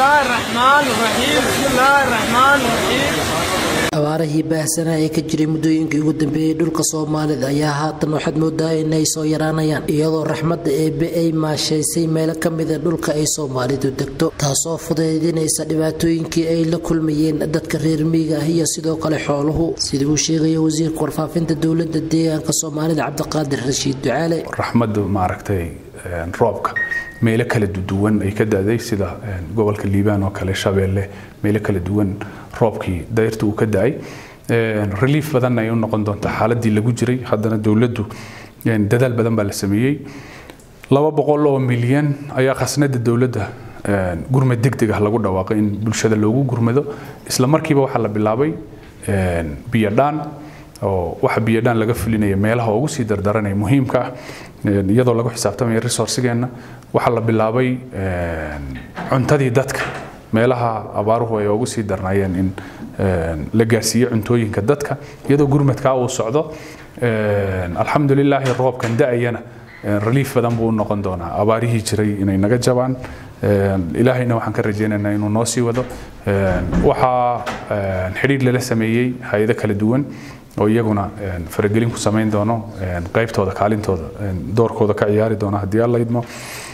الله الرحمن الرحيم بسم الله الرحمن الرحيم abaarihii baahsanaa ee ka jiray muddooyinkii ugu dambeeyey dhulka soomaalida ayaa haatan waxaad moodaa inay soo yaraanayaan iyadoo raxmadda eebe ay maashaysay meelo ka mida dhulka ay soomaalidu degto taasoo fudaydinaysa dhibaatooyinkii ay la kulmayeen dadka reer miyiga ah iyo sidoo kale xooluhu sidii uu sheegaya wasiirka warfaafinta dowladda deegaanka soomaalida cabdiqaadir rashiid ducaale raxmaddu maaragtay roobka meelo kala duwan ay ka da-day sida gobolka liibaan oo kale shabeelle meelo kala duwan roobkii dayrta uu ka da-ay relief badan ay u noqon doontaa xaaladii lagu jiray haddana dowladdu dadaal badan baa la sameeyey laba boqol oo milyan ayaa khasnada dowladda gurmad degdeg ah lagu dhawaaqay in bulshada loogu gurmado isla markiiba waxaa la bilaabay biyodhaan oo waxa biyodhaan laga fulinaya meelaha ugu sii dardaranaya muhiimka ah iyadoo lagu xisaabtamaya resourcigeenna waxaa la bilaabay cuntadii dadka meelaha abaaruhu ay ugu sii darnaayeen in la gaarsiiyo cuntooyinka dadka iyadoo gurmadkaa uu socdo alxamdulilaahi roobkan da-ayana relief badan buu u noqon doonaa abaarihii jiray inay naga jabaan ilaahayna waxaan ka rajaynaynaa inuu noo sii wado waxaa xidhiir lala sameeyey hay-ado kala duwan oo iyaguna faragelin ku samayn doono qaybtooda kaalintooda doorkooda ka ciyaari doona haddii alla idmo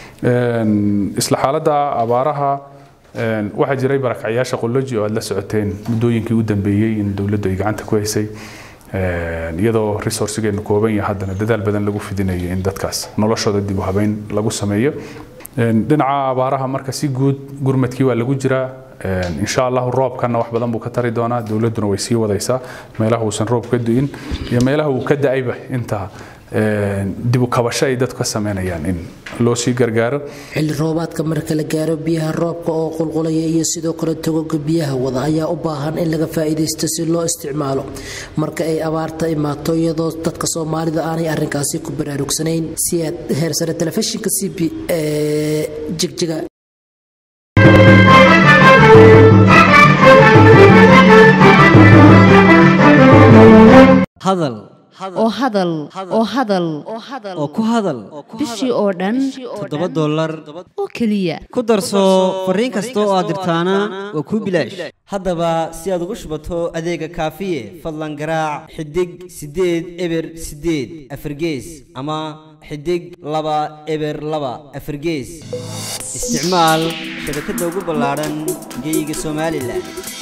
isla xaaladda abaaraha waxaa jiray barakacyaasha qoloji oo aad la socoteen muddooyinkii u dambeeyey in dowladdu ay gacanta ku haysay iyadoo resourcigeenu kooban yahay haddana dadaal badan lagu fidinayo in dadkaas noloshooda dib u habeyn lagu sameeyo dhinaca abaaraha marka si guud gurmadkii waa lagu jiraa insha allahu roobkana wax badan buu ka tari doonaa dowladduna way sii wadaysaa meelaha uusan roob ka du'in iyo meelaha uu ka da-ayba inta dib u kabasho ay dadku ka sameynayaan in loo sii gargaaro xilli roobaadka marka la gaaro biyaha roobka oo qulqulaya iyo sidoo kale togoga biyaha wada ayaa u baahan in laga faa'iidaysto si loo isticmaalo marka ay abaarta imaato iyadoo dadka soomaalida aanay arrinkaasi ku baraarugsanayn si aad heersare telefishinka c b ee jigjiga hadal oo hadal oo hadal oo ku hadal bishii oo dhan toddoba dollar oo keliya ku darso fariin kasta oo aad dirtaana waa kuu bilaash haddaba si aad ugu shubato adeega kaafiye fadlan garaac xidig siddeed eber siddeed afargees ama xidig laba eber laba afargees isticmaal shabakadda ugu ballaadhan geyga somalilan